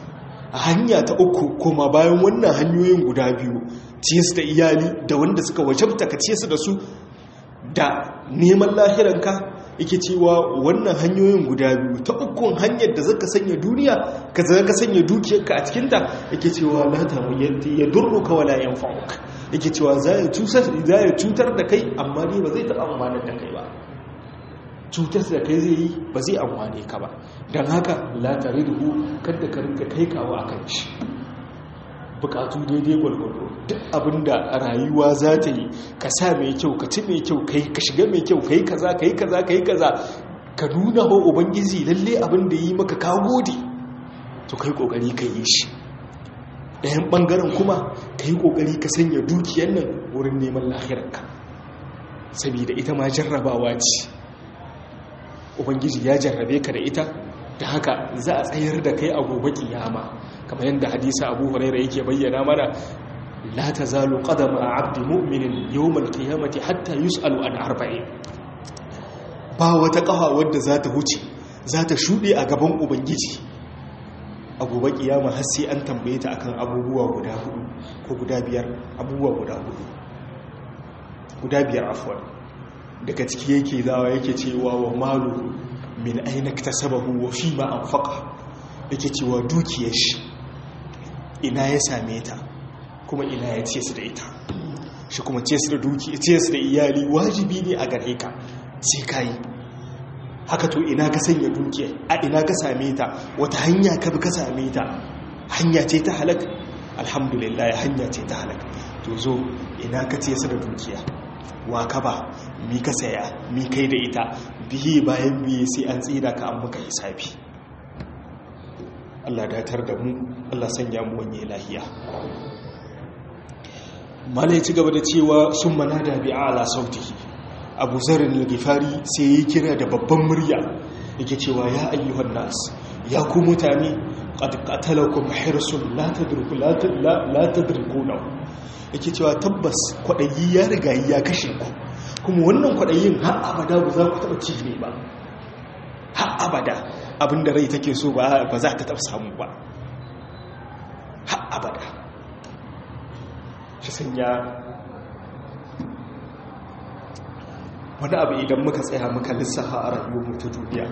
A: hanya ta uku kuma bayan wannan hanyoyin guda biyu ciye su da iyali da wanda suka wajabta ka ciye su da su da neman lahiranka yake cewa wannan hanyoyin guda biyu ta ukun hanyar da zaka sanya duniya ka zaka sanya dukiyarka a cikinta yake cewa la ta ya durruka wala yanfa'uka yake cewa za ya cutar da kai amma ne ba zai taɓa amfanar da kai ba cutar da kai zai yi ba zai amfane ka ba don haka latari da kadda ka rinka kai kawo a kan shi bukatu daidai gwalgwado duk abinda rayuwa za ta yi ka sa mai kyau ka ci mai kyau ka shiga mai kyau ka yi kaza ka yi kaza ka yi kaza ka nuna wa ubangiji lalle abin da yi maka ka gode to kai kokari ka yi shi ɗayan ɓangaren kuma ka yi ƙoƙari ka sanya dukiyar nan wurin neman lahirarka saboda ita ma jarrabawa ce ubangiji ya jarrabe ka da ita da haka za a tsayar da kai a gobe kiyama kamar yadda hadisa abu huraira yake bayyana mana la tazalu qadama abdi mu'minin yawmal qiyamati hatta yus'alu an arba'in ba wata kafa wadda za ta huce za ta shuɗe a gaban ubangiji a gobe kiyama har sai an tambaye ta akan abubuwa guda hudu ko guda biyar abubuwa guda hudu guda biyar afwan daga ciki yake zawa yake cewa wa malu min aina sababu wa fi ma anfaqa yake cewa dukiyar shi ina ya same ta kuma ina ya ce su da ita shi kuma ce su da duki ce su da iyali wajibi ne a gare ka sai kai haka to ina ka sanya dukiya a ina ka same ta wata hanya ka bi ka same ta hanya ce ta halak alhamdulillah hanya ce ta halak to zo ina ka ce su da dukiya wa ka ba mi ka saya mi kai da ita bihi bayan biye sai an tsira ka an muka hisabi Allah datar da mu Allah sanya mu wanye lahiya mala ya ci gaba da cewa sun manada bi ala sautihi abu zarin al-gifari sai ya kira da babban murya yake cewa ya ayyuhan nas ya ku mutane qad qatalakum hirsun la tadruku la tadrukuna yake cewa tabbas kwadayi ya riga ya kashe ku kuma wannan kwadayin har abada ba za ku taba ci ne ba har abada abinda rai take so ba ba za ta taba samu ba har abada shi sanya wani abu idan muka tsaya muka lissafa a rayuwarmu ta duniya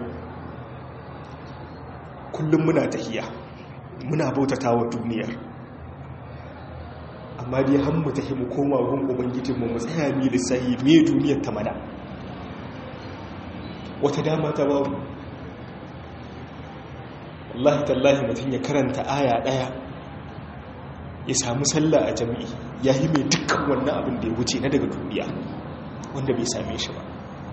A: kullum muna tahiya muna bautata wa duniyar amma dai han mu tahi mu koma gun ubangijinmu mu tsaya mi lissahi me duniyar ta mana wata dama ta babu wallahi tallahi mutum ya karanta aya daya ya samu sallah a jami'i ya yi mai dukkan wannan abin da ya wuce na daga duniya wanda bai same shi ba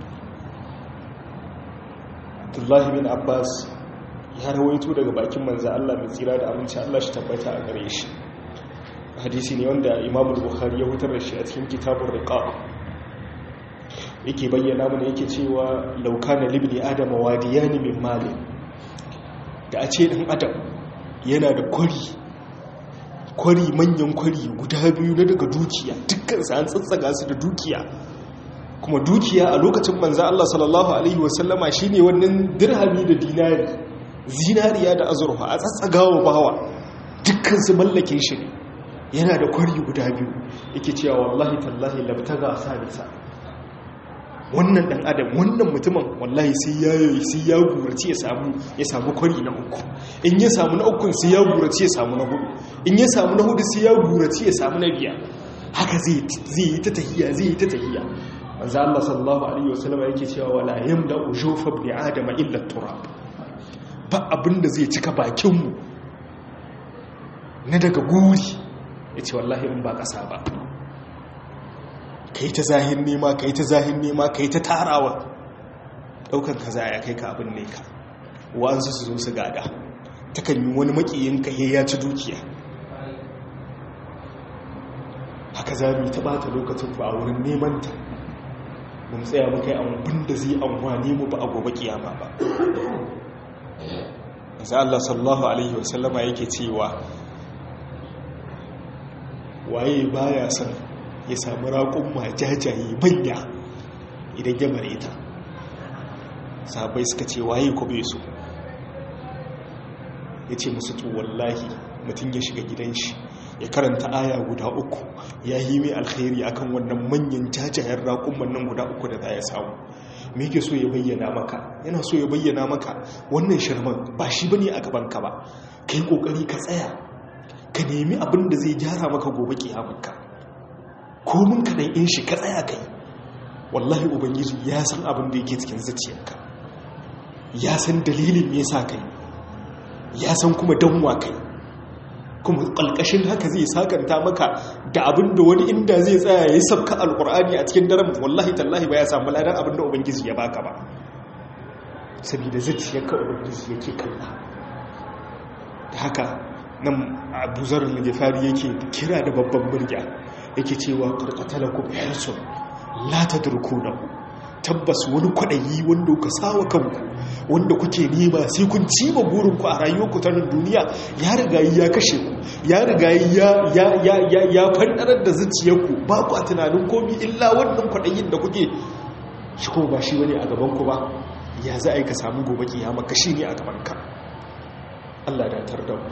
A: abdullahi bin abbas ya rawaito daga bakin manzan allah mai tsira da aminci allah shi tabbata a gare shi hadisi ne wanda imamu bukhari ya hutar da shi a cikin kitabun riqa yake bayyana mana yake cewa laukana libni adama wadiyani min mali da a ce dan adam yana da kwari kwari manyan kwari guda biyu na daga dukiya dukkan sa an tsatsaga su da dukiya kuma dukiya a lokacin manzo Allah sallallahu alaihi wasallama shine wannan dirhami da dinari zinariya da azurfa a tsatsagawa bawa dukkan su mallakin shi ne yana da kwari guda biyu yake cewa wallahi tallahi labtaga salisa wannan dan adam wannan mutumin wallahi sai ya yi sai ya gurace ya samu ya samu kwari na uku in ya samu na uku sai ya gurace ya samu na hudu in ya samu na hudu sai ya gurace ya samu na biyar haka zai zai yi ta tahiyya zai yi ta tahiyya manzo Allah sallallahu alaihi wasallam yake cewa wala yamda ujufa bi adama illa turab ba abinda zai cika bakin mu na daga guri yace wallahi in ba kasa ba kai ta zahin nema kai ta zahin nema kai ta tarawa daukan kaza ya kai ka abin ne ka wa'ansu su zo su gada takan yi wani makiyin ka ya ci dukiya haka za mu yi ta bata lokacin ba a wurin neman ta mun tsaya muka yi abin da zai amfani mu ba a gobe kiyama ba sai Allah sallallahu alaihi wasallama yake cewa waye baya son ya samu raƙon majajaye manya idan ya mare ta sahabai suka ce waye ku bai so ya ce musu to wallahi mutum ya shiga gidan shi ya karanta aya guda uku ya yi mai alkhairi akan wannan manyan jajayen raƙumman nan guda uku da za ya samu me yake so ya bayyana maka yana so ya bayyana maka wannan shirman ba shi bane a gaban ka ba kai kokari ka tsaya ka nemi abin da zai gyara maka gobe kiyamarka ko mun ka dan in shi ka tsaya kai wallahi ubangiji ya san abin da yake cikin zuciyarka ya san dalilin me yasa kai ya san kuma danwa kai kuma ƙalƙashin haka zai sakanta maka da abin da wani inda zai tsaya ya sabka alƙur'ani a cikin daren wallahi tallahi ba ya samu ladan abin da ubangiji ya baka ba saboda zuciyarka ubangiji yake kalla da haka nan abu zarar ligifari yake kira da babban murya yake cewa ƙarƙatalakum hirsun la tadrukunahu tabbas wani kwaɗayi wanda ka sawa kanku wanda kuke nema sai kun cima burinku a rayuwarku ta duniya ya riga ya kashe ku ya riga ya fandarar da zuciyarku ba ku a tunanin komi illa wannan kwaɗayin da kuke shi kuma ba shi wani a gabanku ba ya za a yi ka samu gobe kiyama kashi ne a gabanka Allah da tar da mu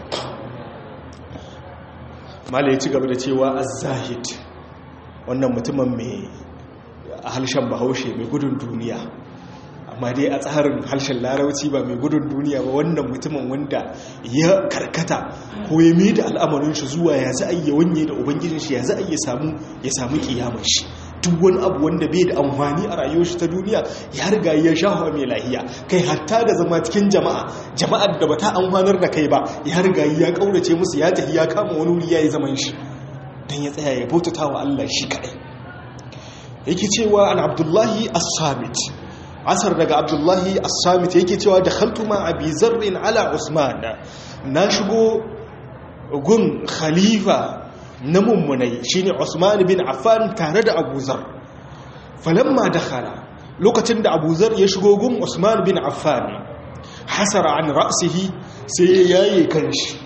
A: mala ya ci gaba da cewa az-zahid wannan mutumin mai a harshen bahaushe mai gudun duniya amma dai a tsarin harshen larauci ba mai gudun duniya ba wannan mutumin wanda ya karkata ko ya mai da al'amarin shi zuwa ya za a yi wanye da ubangijin shi ya za a yi ya samu kiyamar shi duk wani abu wanda bai da amfani a rayuwar shi ta duniya ya riga ya shahawa mai lahiya kai hatta da zama cikin jama'a jama'ar da bata amfanar da kai ba ya riga ya kaurace musu ya tafi ya kama wani wuri ya yi zaman shi don ya tsaya ya bautata wa Allah shi kadai yake cewa an abdullahi as-samit asar daga abdullahi as-samit yake cewa da khaltuma abi zarrin ala usman na shigo gun khalifa na mummunai shine usman bin affan tare da abu zar falamma dakhala lokacin da abu zar ya shigo gun usman bin affan hasara an ra'sihi sai ya yaye kanshi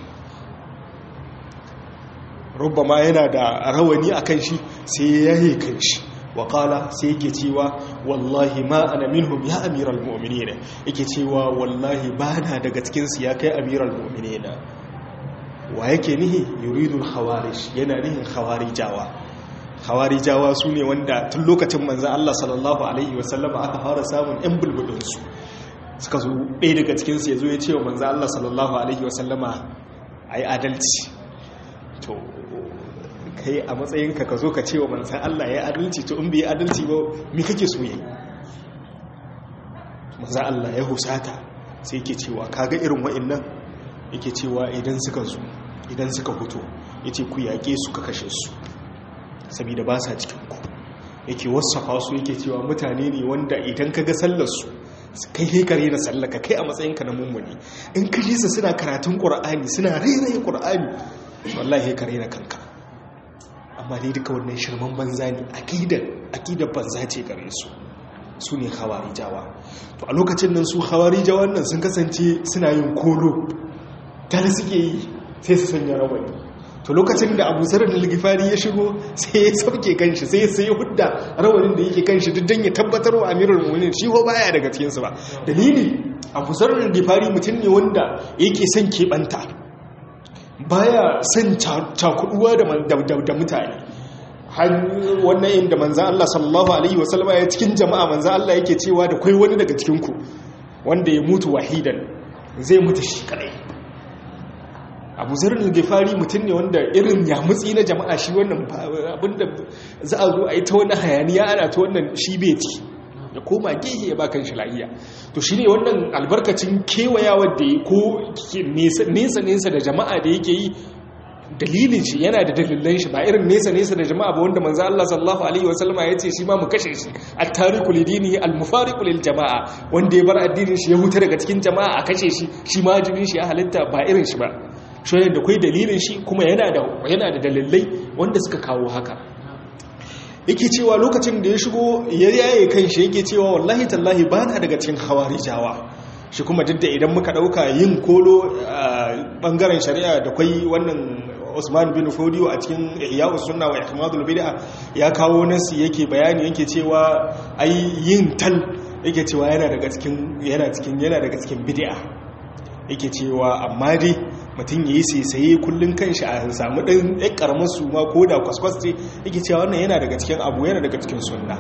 A: rubbama yana da rawani akan shi sai ya yaye kanshi waƙala sai yake cewa wallahi ma ana minhum ya amiral mu'minina yake cewa wallahi ba na daga cikinsu ya kai amiral mu'minina wa yake nihi yuridul khawarij yana nihin khawarijawa khawarijawa su ne wanda tun lokacin manzan Allah sallallahu alaihi wasallama aka fara samun yan bulbudinsu suka zo ɗaya daga cikinsu ya zo ya ce wa manzan Allah sallallahu alaihi wasallama a yi adalci to kai a matsayinka ka zo ka ce wa manzan Allah ya adalci to in bai adalci ba mi kake so yi manzan Allah ya husata sai yake cewa kaga irin wa'annan yake cewa idan suka zo idan suka fito yace ku yaƙe su ka kashe su saboda ba sa cikin ku yake wasafa su yake cewa mutane ne wanda idan ka ga sallar su kai hekare da sallaka kai a matsayinka na mummuni in ka ji su suna karatun qur'ani suna rairaye qur'ani wallahi hekare na kanka amma dai duka wannan shirman banza ne akidar akidar banza ce gare su su ne hawarijawa to a lokacin nan su hawarijawan nan sun kasance suna yin kolo tare suke yi sai su sanya rawani to lokacin da abu zarar da ligifari ya shigo sai ya sauke kanshi sai sai ya hudda rawanin da yake kanshi duk don ya tabbatar wa amirul mu'minin shi ko baya daga cikinsu ba dalili abu zarar da ligifari mutum ne wanda yake son keɓanta baya son cakuduwa da mutane wannan inda manzan Allah sallallahu Alaihi wasallama ya cikin jama'a manzan Allah yake cewa da kwai wani daga cikinku wanda ya mutu wahidan zai mutu shi kadai abu zarin gifari mutum ne wanda irin ya mutsi na jama'a shi wannan abinda za a zo a yi ta wani hayaniya ana ta wannan shi beti ya koma gehe ya bakan shi lahiya to shi ne wannan albarkacin kewayawar da ya ko nesa-nesa da jama'a da yake yi dalilin shi yana da dalilan shi ba irin nesa-nesa da jama'a ba wanda manzo Allah sallallahu alaihi wasallama ya ce shi ma mu kashe shi at-tariqu lidinihi al-mufariqu lil jama'a wanda ya bar addinin shi ya huta daga cikin jama'a a kashe shi shi ma jinin shi ya halitta ba irin shi ba shi ne da kai dalilin shi kuma yana da yana da dalilai wanda suka kawo haka yake cewa lokacin da ya shigo ya yaye kan shi yake cewa wallahi tallahi ba na daga cikin hawarijawa shi kuma duk da idan muka dauka yin kolo a bangaren shari'a da kwai wannan Usman bin Fodiyo a cikin Ihya'us Sunna wa Ihmadul Bid'a ya kawo nasi yake bayani yake cewa ai yin tal yake cewa yana daga cikin yana cikin yana daga cikin bid'a yake cewa amma dai mutum ya yi saisaye kullum kan shi a samu ɗan ɗan ƙaramar su ma ko da kwaskwas ce yake cewa wannan yana daga cikin abu yana daga cikin sunna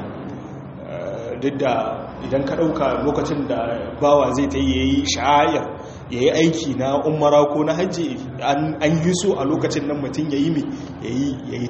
A: duk da idan ka ɗauka lokacin da bawa zai ta yi sha'ayar ya yi aiki na umara ko na hajji an yi so a lokacin nan mutum ya yi mi ya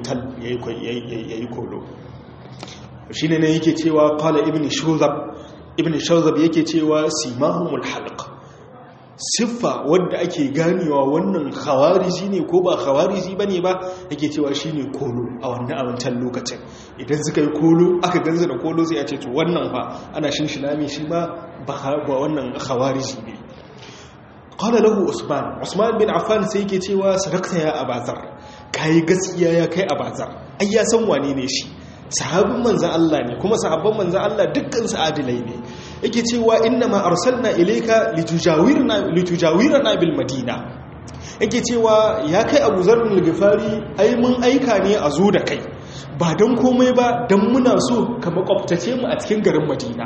A: yi kolo shi ne yake cewa kala ibn shuzab ibn shuzab yake cewa simahumul halq siffa wadda ake ganewa wannan khawariji ne ko ba khawariji bane ba yake cewa shine kolo a wannan a wancan lokacin idan suka yi kolo aka ganza da kolo sai a ce to wannan fa ana shinshina mai shi ma ba wannan khawariji ne qala lahu usman usman bin affan sai yake cewa sadaqta ya abazar kai gaskiya ya kai abazar ai ya san wane ne shi sahabin manzan Allah ne kuma sahabban manzan Allah dukkan su adilai ne yake cewa inna ma arsalna ilayka litujawirna litujawirna bil madina yake cewa ya kai Abu Zar al-Ghifari ai mun aika ne a zo da kai ba dan komai ba dan muna so ka makwabtace mu a cikin garin Madina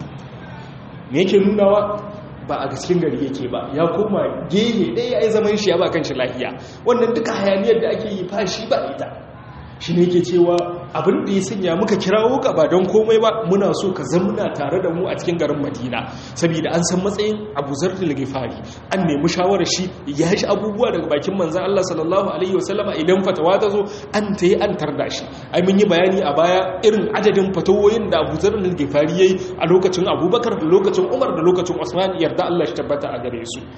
A: me yake nunawa ba a cikin gari yake ba ya koma gehe ɗaya ya yi zaman shi ya ba kan shi lafiya wannan duka hayaniyar da ake yi fashi ba ita shi ne ke cewa abin da ya sanya muka kirawo ka ba don komai ba muna so ka zamuna tare da mu a cikin garin madina saboda an san matsayin abu zarfil gifari an nemi shawarar shi ya shi abubuwa daga bakin manzan Allah sallallahu alaihi wasallama idan fatawa ta zo an ta yi an tarda shi ai mun yi bayani a baya irin adadin fatawoyin da abu zarfil gifari ya yi a lokacin abubakar da lokacin umar da lokacin usman yarda Allah shi tabbata a gare su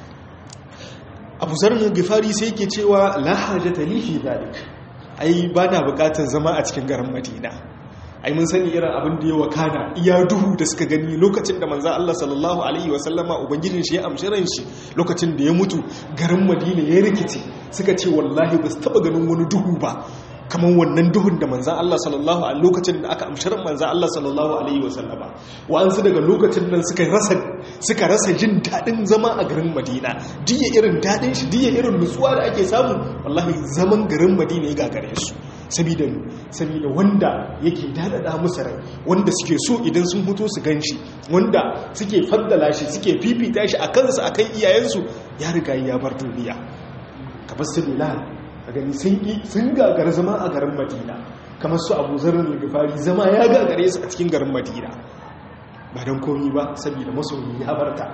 A: abu zarfil gifari sai ke cewa la hajata li fi dhalik ai ba na bukatar zama a cikin garin madina ai mun sani irin abin da ya wakana iya duhu da suka gani lokacin da manza Allah sallallahu alaihi wasallama ubangijin shi ya amshi ran shi lokacin da ya mutu garin madina ya rikice suka ce wallahi ba su taba ganin wani duhu ba kamar wannan duhun da manzan Allah sallallahu a lokacin da aka amshirin manzan Allah sallallahu alaihi wasallama wa'ansu daga lokacin nan suka rasa suka rasa jin daɗin zama a garin madina diya irin daɗin shi diya irin nutsuwa da ake samu wallahi zaman garin madina ya gagare su saboda saboda wanda yake daɗaɗa musu rai wanda suke so idan sun fito su gan shi wanda suke faddala shi suke fifita shi a kansu a kan iyayensu ya riga ya bar duniya kamar su bilal a gani sun gagar zama a garin madina kamar su abu zarar gifari zama ya gagare su a cikin garin madina ba don komi ba saboda masoyi ya barta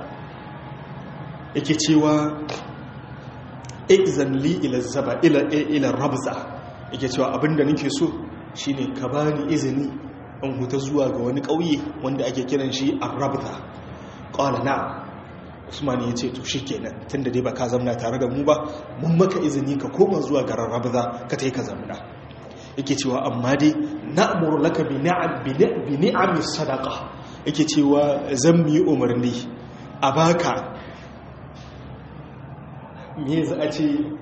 A: yake cewa izan li ila zaba ila rabza yake cewa abinda nake so shine ka bani izini in huta zuwa ga wani ƙauye wanda ake kiran shi arrabza qala na usman ya ce to shi kenan tun da dai ba ka zamna tare da mu ba mun maka izini ka koma zuwa garin rabza ka ta yi ka zamna yake cewa amma dai na'muru laka bi ni'ami sadaqa yake cewa zan yi umarni a baka me za a ce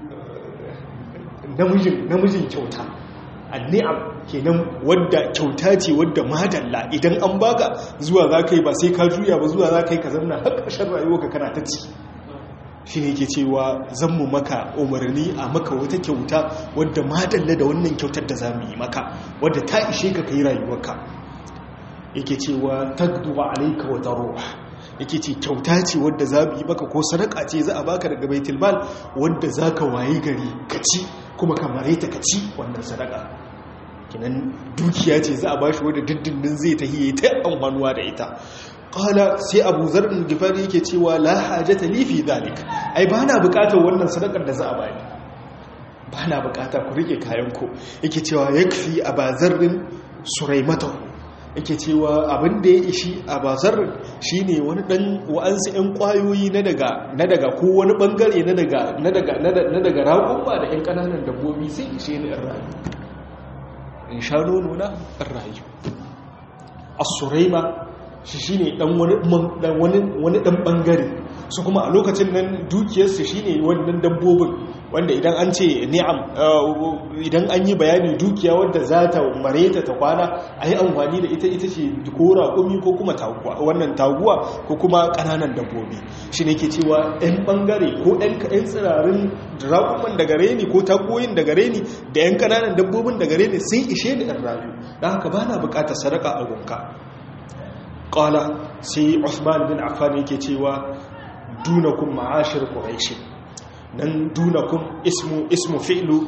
A: namijin kyauta anni'am kenan wadda kyauta ce wadda madalla idan an baka zuwa za ka yi ba sai ka juya ba zuwa za ka yi ka zamna har ƙarshen rayuwa ka kana ta ci shi ne ke cewa zan mu maka umarni a maka wata kyauta wadda madalla da wannan kyautar da za mu yi maka wadda ta ishe ka kai rayuwarka yake cewa tagduwa alaika wa daruwa yake ce kyauta ce wadda za mu yi maka ko sadaka ce za a baka daga baitul mal wadda za ka wayi gari ka ci kuma ka mare ta ka ci wannan sadaka kinan dukiya ce za a bashi wadda diddindin zai ta hiye ta amfanuwa da ita qala sai abu zarrin gifari yake cewa la hajata li fi dhalik ai ba na bukatar wannan sadakar da za a bani ba na bukata ku rike kayan ku yake cewa yakfi abazarrin suraimata yake cewa abin da ya ishi a bazar shi ne wani ɗan wa'ansu 'yan ƙwayoyi na daga ko wani ɓangare na daga raƙumma da 'yan ƙananan dabbobi sai ishe ni in rayu in sha nono na in rayu a suraima shi shi ne wani ɗan ɓangare su kuma a lokacin nan dukiyarsu shi ne wannan dabbobin wanda idan an ce ni'am idan an yi bayani dukiya wadda za ta mareta ta kwana a yi amfani da ita ita ce ko raƙumi ko kuma wannan taguwa ko kuma ƙananan dabbobi shi ne ke cewa 'yan ɓangare ko 'yan tsirarin raƙuman daga reni ko tagoyin daga reni da 'yan ƙananan dabbobin daga reni sun ishe ni ɗan rayu don haka ba na buƙatar sadaka a gunka ƙala sai Usman bin Affan yake cewa dunakum ma'ashir quraish nan dunakum ismu ismu fi'lu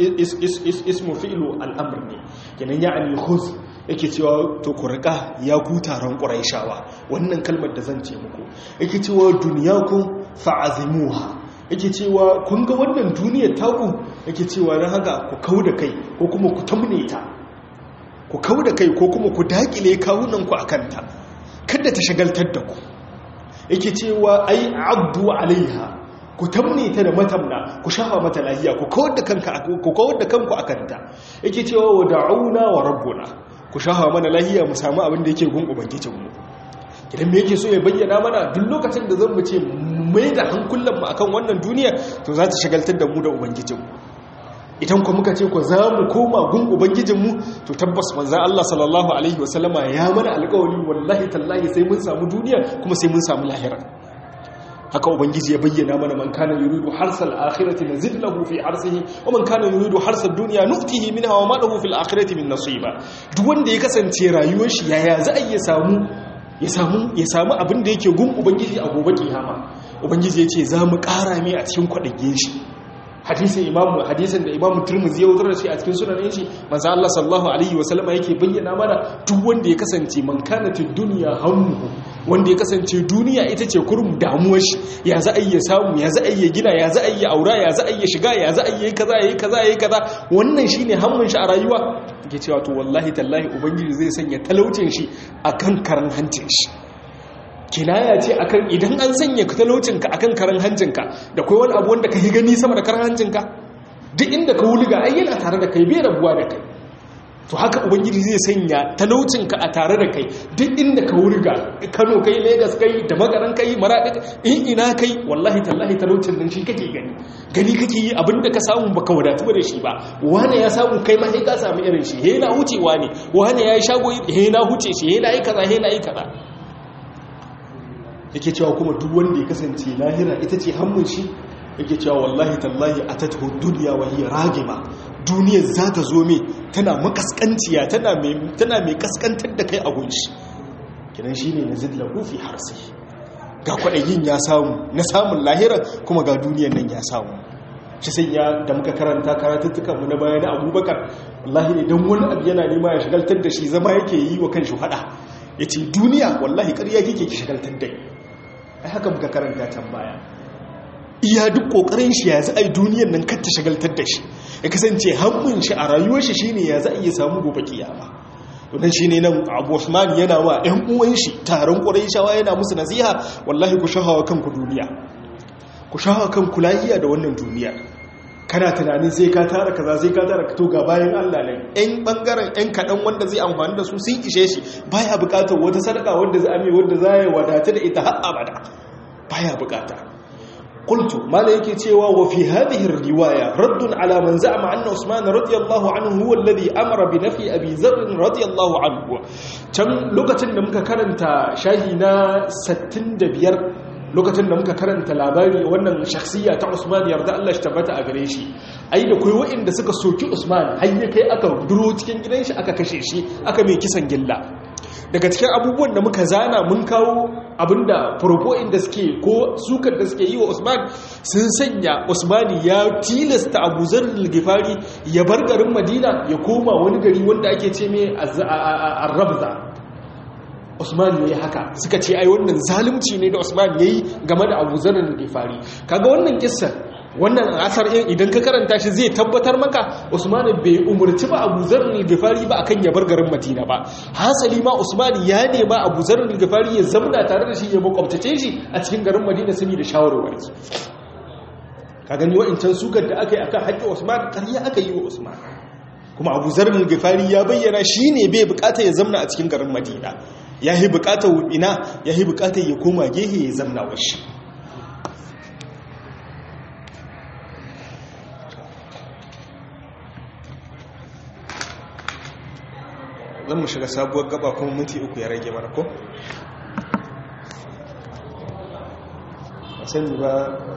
A: ismu fi'lu al'amr ne kenan ya'ani khuz yake cewa to ku rika ya ku taron quraishawa wannan kalmar da zan ce muku yake cewa dunyakum fa'azimuha yake cewa kun ga wannan duniyar taku yake cewa dan haka ku kauda kai ko kuma ku tamne ta ku kauda kai ko kuma ku dakile kawunan ku akan ta kada ta shagaltar da ku yake cewa ai abdu alaiha ku tamne ta da matamna ku shafa mata lahiya ku kawar da kanka ku kawar da kanku akan ta yake cewa wa da'una wa rabbuna ku shafa mana lahiya mu samu abin da yake gun ubangijin mu idan me yake so ya bayyana mana duk lokacin da zan mu ce mai da hankulan mu akan wannan duniya to za ta shagaltar da mu da ubangijin mu idan ku muka ce ku za mu koma gun ubangijinmu to tabbas manza Allah sallallahu alaihi wasallama ya mana alƙawari wallahi tallahi sai mun samu duniya kuma sai mun samu lahira haka ubangiji ya bayyana mana man kana yuridu harsal akhirati nazid lahu fi harsihi wa man kana yuridu harsad dunya nu'tihi minha wa ma lahu fil akhirati min nasiba duk wanda ya kasance rayuwar shi yaya za a iya samu ya samu ya samu abin da yake gun ubangiji a gobe kiyama ubangiji ya ce za mu ƙara mai a cikin kwaɗage shi hadisin imamu hadisin da imamu turmuzi ya wutar da shi a cikin sunan shi manzo Allah sallallahu alaihi wa sallama yake bayyana mana duk wanda ya kasance man kanatid dunya hammuhu wanda ya kasance duniya ita ce kurum damuwar shi ya za a yi samu ya za a yi gina ya za a yi aura ya za a yi shiga ya za a yi kaza yayi kaza yayi kaza wannan shine hammun shi a rayuwa yake cewa to wallahi tallahi ubangiji zai sanya talaucin shi akan karan hancin shi kinaya ce akan idan an sanya talaucinka akan karan hancinka da kai wani abu wanda ka yi gani sama da karan hancinka duk inda ka wuliga ai yana tare da kai bai rabuwa da kai to haka ubangiji zai sanya talaucinka a tare da kai duk inda ka wuliga kano kai lagos kai da magaran kai maradi in ina kai wallahi tallahi talaucin nan shi kake gani gani kake yi abinda ka samu baka wadatu da shi ba wani ya samu kai ma sai ka samu irin shi he na hucewa ne wani ya yi shago he na huce shi he na yi kaza he na yi kaza yake cewa kuma duk wanda ya kasance lahira ita ce hannun shi yake cewa wallahi tallahi a tattu duniya wa hiya ragima duniyar za ta zo mai tana makaskanciya tana mai kaskantar da kai a gunshi kinan shi ne na zidla hufi harsi ga kwaɗayin ya samu na samun lahira kuma ga duniyar nan ya samu shi sai ya da muka karanta karatuttukanmu na baya na abubakar wallahi idan wani abu yana nema ya shigaltar da shi zama yake yi wa kan shi hada ya ce duniya wallahi ƙarya kike ki shigaltar da ai haka muka karanta can baya iya duk kokarin shi ya za a yi duniyar nan kar ta shagaltar da shi ya kasance hannun shi a rayuwar shi shine ya za a iya samu gobe kiyama wannan shine nan Abu Usman yana wa ƴan uwan shi taron Qurayshawa yana musu nasiha wallahi ku shahawa kanku duniya ku shahawa kanku lahiya da wannan duniya kana tunanin sai ka tara kaza sai ka tara to ga bayan Allah ne ɗan bangaren ɗan kaɗan wanda zai amfani da su sun ishe shi baya buƙatar wata sadaka wanda za a mai wanda za ya wadata da ita har abada baya buƙata qultu mala yake cewa wa fi hadhihi riwaya raddun ala man za'ama anna usman radiyallahu anhu huwa alladhi amara bi nafi abi dharr radiyallahu anhu can lokacin da muka karanta shahi na 65 lokacin da muka karanta labari wannan shakhsiya ta Usman yarda Allah shi tabbata a gare shi ai da kai wa'inda suka soki Usman har ya kai aka duro cikin gidan shi aka kashe shi aka mai kisan gilla daga cikin abubuwan da muka zana mun kawo abinda propoin da suke ko sukar da suke yi wa Usman sun sanya Usmani ya tilasta Abu Zar al-Ghifari ya bar garin Madina ya koma wani gari wanda ake ce mai Ar-Rabza Usman ya yi haka suka ce ai wannan zalunci ne da Usman ya yi game da Abu Zar al-Ghifari kaga wannan kissa wannan asar in idan ka karanta shi zai tabbatar maka Usman bai umurci ba Abu Zar al-Ghifari ba akan ya bar garin Madina ba hasali ma Usman ya nema Abu Zar al-Ghifari ya zamna tare da shi ya makwabtace shi a cikin garin Madina saboda shawarwari ka gani wa'incan sukar da aka yi akan haƙƙin Usman ƙarya aka yi wa Usman kuma Abu Zar al-Ghifari ya bayyana shine bai bukata ya zamna a cikin garin Madina ya yi bukatar ina ya yi bukatar ya koma gehe ya zamna washi zan mu shiga sabuwar gaba kuma minti uku ya rage mana ko? a sani ba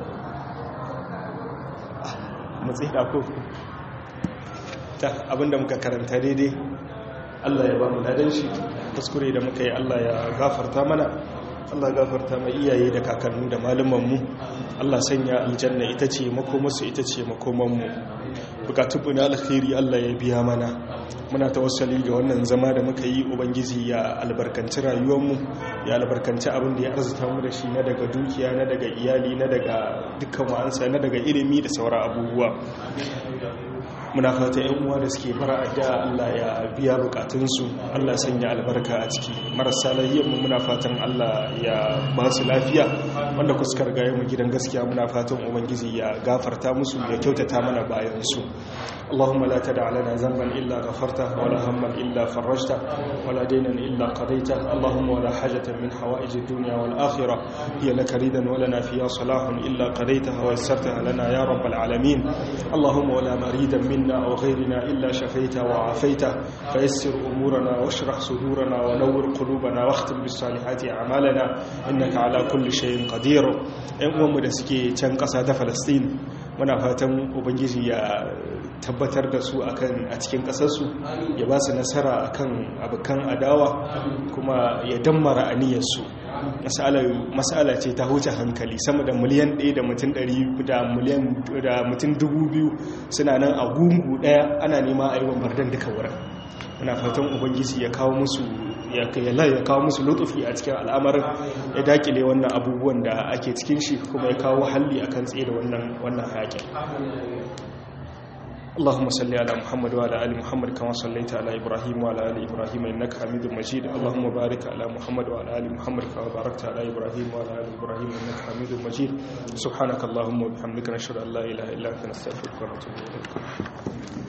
A: matsayi da ko ta abinda muka karanta daidai Allah ya ba mu ladan shi kuskure da muka yi Allah ya gafarta mana Allah gafarta mai iyaye da kakannu da malumanmu Allah sanya aljanna ita ce makomarsu ita ce makomanmu bukatunmu na alkhairi Allah ya biya mana muna tawassali ga wannan zama da muka yi ubangiji ya albarkanci rayuwarmu ya albarkanci abin da ya arzuta mu da shi na daga dukiya na daga iyali na daga dukkan wa'ansa na daga ilimi da sauran abubuwa muna fata yan uwa da suke fara addu'a Allah ya biya bukatunsu Allah sanya albarka a ciki marasa lahiyar mu muna fatan Allah ya ba su lafiya wanda kuskar gaya mu gidan gaskiya muna fatan ubangiji ya gafarta musu ya kyautata mana bayan su اللهم لا تدع لنا ذنبا إلا غفرته ولا هما إلا فرجته ولا دينا إلا قضيته اللهم ولا حاجة من حوائج الدنيا والآخرة هي لك ريدا ولنا فيها صلاح إلا قضيتها ويسرتها لنا يا رب العالمين اللهم ولا مريدا منا أو غيرنا إلا شفيته وعافيته فيسر أمورنا واشرح صدورنا ونور قلوبنا واختم بالصالحات أعمالنا إنك على كل شيء قدير إن أمم دسكي تنقص فلسطين muna fatan ubangiji ya tabbatar da su akan a cikin kasarsu ya ba su nasara akan abokan adawa kuma ya dammara aniyarsu masala ce ta huce hankali sama da miliyan 1 da mutum 100 da miliyan da mutum 2000 suna nan a gungu daya ana nema a yi bombardan duka wurin muna fatan ubangiji ya kawo musu ya kawo musu lutufi a cikin al'amarin ya dakile wannan abubuwan da ake cikin shi kuma ya kawo halli akan tsaye da wannan wannan hayakin اللهم صل على محمد وعلى ال محمد كما صليت على ابراهيم وعلى ال ابراهيم انك حميد مجيد اللهم بارك على محمد وعلى ال محمد كما باركت على ابراهيم وعلى ال ابراهيم انك حميد مجيد سبحانك اللهم وبحمدك نشهد ان لا اله الا انت نستغفرك ونتوب اليك